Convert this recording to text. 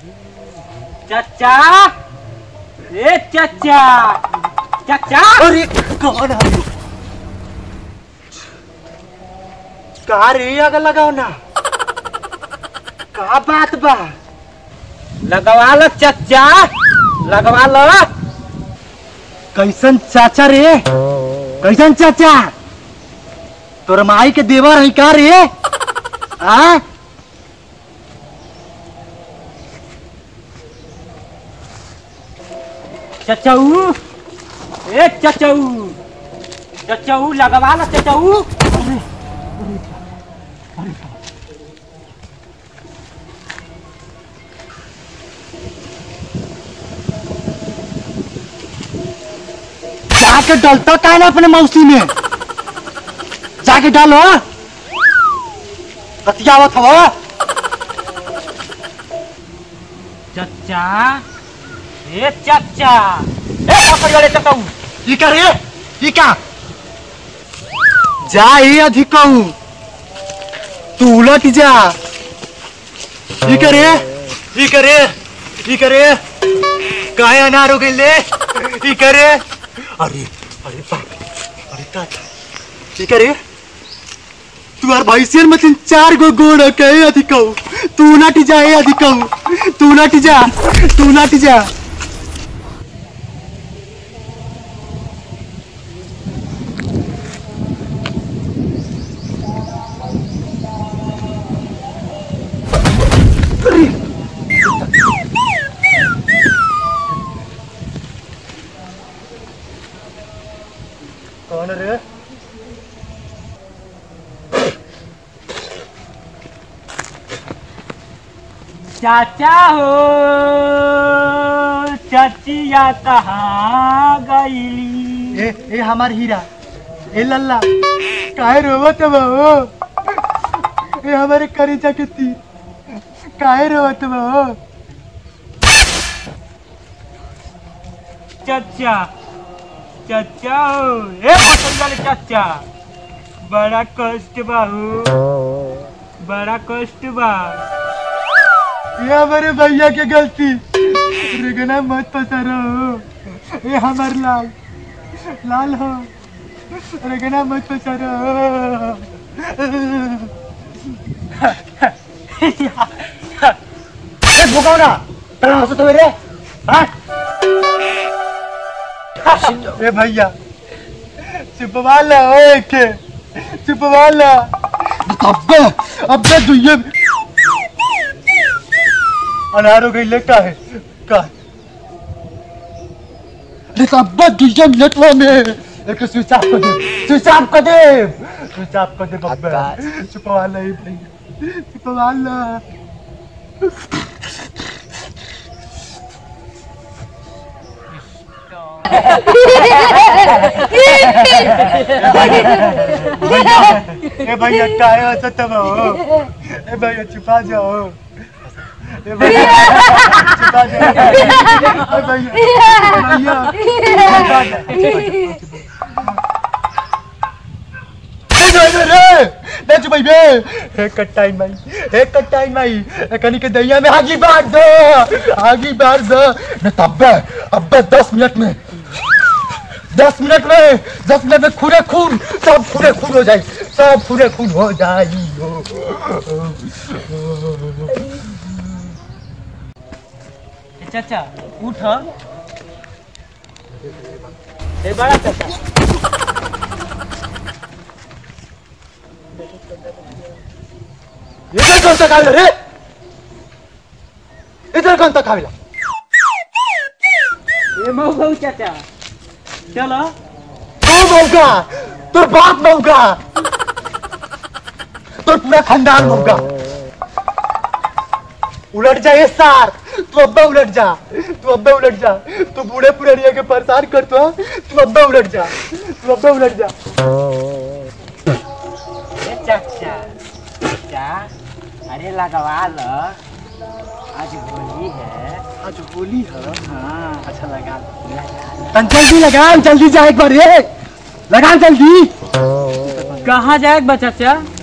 चाचा ए चाचा चाचा अरे कौन है कहा रे आग लगाओ ना का बात बा लगवा लो चाचा लगवा लो कैसन चाचा रे कैसन चाचा तोर माई के देवर है का रे हाँ चचाऊ ए चचाऊ चचाऊ लगवा लो चचाऊ जाके डलता का ना अपने मौसी में जाके डालो बतियावत हो चाचा ए चाचा ए पकड़ वाले चचाऊ ये का रे ये का जा ये अधिकऊ तू उलट जा ये करे ये करे ये करे काय अनार हो गई ले ये करे अरे अरे बाप अरे ताता ये करे तू यार भैंसियर मतलब चार गो गोड़ कहे अधिकऊ तू नाटी जा ये अधिकऊ तू नाटी जा तू नाटी जा कौन रे चाचा हो चाचिया कहाँ गईली ए ए हमार हीरा ए लल्ला काहे रोवत बा हो ए हमारे करेजा के तीर काहे रोवत बा हो चाचा चाचा हो ए पकड़ वाले चाचा बड़ा कष्ट बा हो बड़ा कष्ट बा ये हमारे भैया के गलती रेगना मत पसारो हो ए हमार लाल लाल हो रेगना मत पसारो ए भुकाओ ना तड़ा हंसो तो मेरे हाँ ए भैया चुपवा ला ओए के चुपवा ला अब्बे अब्बे दुइये अनार हो गई ले का है का है? अरे अब्बे दुइये मिनट में एक स्विच ऑफ कर दे स्विच ऑफ कर दे स्विच ऑफ कर दे बब्बे चुपवा ला ए भैया चुपवा ला भैया ए भैया काय होतं तब हो ए भैया छुपा जाओ ए भैया छुपा जाओ ए भैया भैया छुपा जाओ रे चुपाई बे हे कट्टाई माई हे कट्टाई माई कनी के दैया में आगी बार दो आगी बार दो न तब्बे अब्बे दस मिनट में दस मिनट में दस मिनट में खूने खून सब खूने खून हो जाए सब खूने खून हो जाए चाचा उठ ए बड़ा चाचा इधर कौन सा खावेला रे इधर कौन सा खावेला ए मऊ चाचा चलो तू मौका तोर बाप मौका तोर पूरा खानदान मौका उलट जा ये सार तू अब्बा उलट जा तू अब्बा उलट जा तू बूढ़े पुरानिया के परेशान कर तो तू अब्बा उलट जा तू अब्बा उलट जा ए चाचा चाचा अरे लगवा लो आज होली है आज होली है हाँ अच्छा लगा लो, लगा लो। तन जल्दी लगान जल्दी जा एक बार ये लगान जल्दी कहाँ जाए बा चाचा